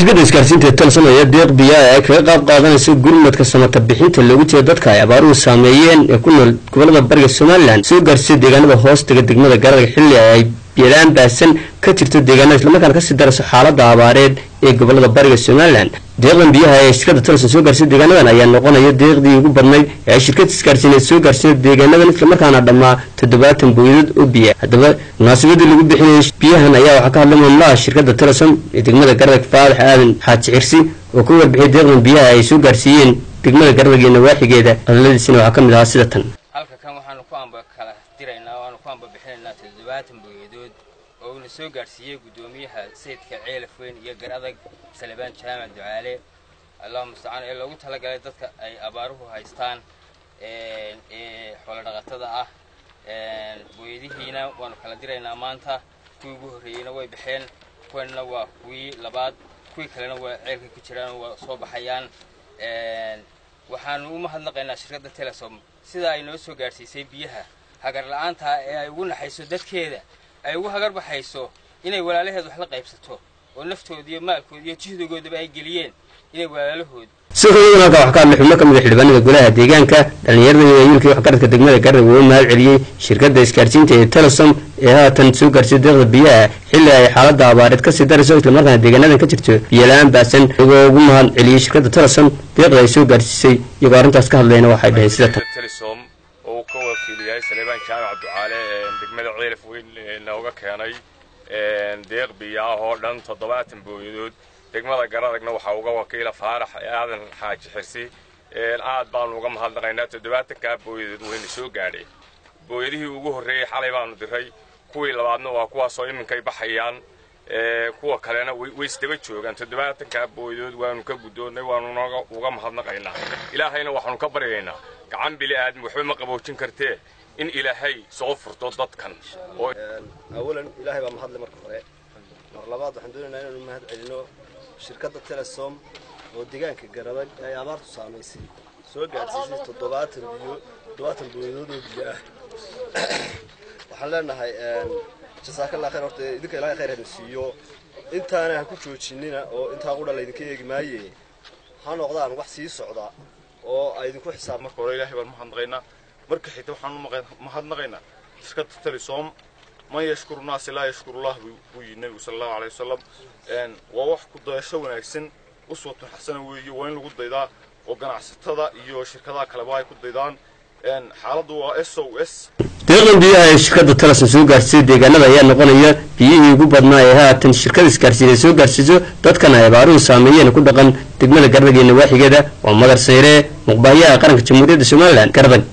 shirkadda isgaarsiinta ee telesom ayaa deeq biyaa ay kaga qaab qaadanayso gurmadka samata bixinta loogu jeedo dadka ay abaaruhu saameeyeen ee ku nool gobolada bariga somalilan soo gaarsiiya deegaanada hoostaga degmada garadag xilli ay biyalaan baasan ka jirto deegaanada islamarkaana kasii darayso xaalada abaareed ee gobolada bariga somalilan deeqdan biyaha ee shirkadda telesom soo gaarsiya deegaanadan ayaa noqonaya deeqdii ugu badnayd ee ay shirkadda isgaarsiineed soo gaarsiiya deegaanadan islamarkaana dhammaa toddobaatan booyadood oo biya haddaba munaasabadii lagu bixinayay biyahan ayaa waxaa ka hadlay maamulaha shirkadda telesom ee degmada garadag faadax aadan xaaji cirsi oo ka warbixiyay deeqdan biyaha ay soo gaarsiiyeen degmada garadag iyo nawaaxigeeda hadaladiisina waxaa ka mid ahaa sida tan halka kan waxaanu ku amba kala diraynaa waanu ku amba bixinaynaa toddobaatan booyadood oo uuna soo gaarsiiyey guddoomiyaha sayidka ceelaf weyn iyo garadag salebaan jaamac ducaale allahu mustacaan ee loogu talagalay dadka ay abaaruhu haystaan ee xoolo dhaqatada ah booyadihiina waanu kala diraynaa maanta kuwii ugu horreeyeyna way baxeen kuwanna waa kuwii labaad kuwii kalena waa ceelka ku jiraan waa soo baxayaan waxaanu u mahadnaqaynaa shirkadda telesom sida ay noo soo gaadhsiisay biyaha hagar la-aanta ee ay ugu naxayso dadkeeda ay ugu hagar baxayso inay walaalaheed wax la qaybsato oo naftooda iyo maalkooda iyo jihdigoodaba ay geliyeen inay walaalahood sidoo kale halkaa waxaa ka hadlay xubno ka mid a xildhibaanada golaha deegaanka dhallinyarada iyo wiilkii waxgaradka degmada garadag oo u mahad celiyey shirkadda isgaarsiinta ee telesom ee haatan soo gaarsiya deeqda biyaha xilli ay xaalada abaareed kasii darayso islamarkaana deegaanadan ka jirto biyola-aan baasan iyagoo ugu mahad celiyey shirkadda telesom deeqda ay soo gaarsiisay iyagoo arrintaas ka hadlayna waxay dhaheen sida tan telesom oo uu ka wakiil yahay saleebaan jaamac ducaale degmada ceelaf weyn nooga keenay deeq biyo ah oo dhan toddobaatan booyadood degmada garadagna waxaa uga wakiila faarax aadan xaaji xirsi aad baanu uga mahadnaqaynaa toddobaatankaa booyadood wayna soo gaadheen booyadihii ugu horreeyey xalay baanu diray kuwii labaadna waa kuwaasoo iminkay baxayaan kuwa kalena way isdaba joogaan toddobaatankaa booyadood waanu ka guddoonnay waanu uga mahadnaqaynaa ilaahayna waxaanu ka baryaynaa gacan bili aadmi waxba ma qaboojin kartee in ilaahay soo furto dadkan awalan ilaahay baa mahadle marka hore mar labaad waxaan doonaynaa inaanu mahad celino shirkadda telesom oo deegaanka garadag ay abaartu saamaysay soo gaadhsiisay toddobaatan biyo toddobaatan booyadood oo biyo ah waxaan leenahay jasaakallah khayr horta idinka ilaahay khayr hana siiyo intaana ha ku joojinina oo intaa qudha laydinka eegi maaye ha noqdaan wax sii socda oo ay idinku xisaab marka hore ilaahay baan mahadnaqaynaa marka xigta waxaan mahadnaqaynaa shirkadda telesom man yashkuru naasi laa yashkurullah buu yidhi nebigu sala allahu alay wasalam waa wax ku dayasho wanaagsan uswatun xasana weeye waa in lagu daydaa oo ganacsatada iyo shirkadaha kaleba ay ku daydaan xaaladdu waa s o s deeqdan biyaha ee shirkadda telesom soo gaarsiisay deegaanada ayaa noqonaya biyihii ugu badnaa ee haatan shirkada isgaarsiinay soo gaarsiiso dadkan ay abaaruhu saameeyeen ku dhaqan degmada garadag iyo nawaaxigeeda waa madar sayree muqbaahiyaha qaranka jamhuuriyadda somalilan garadag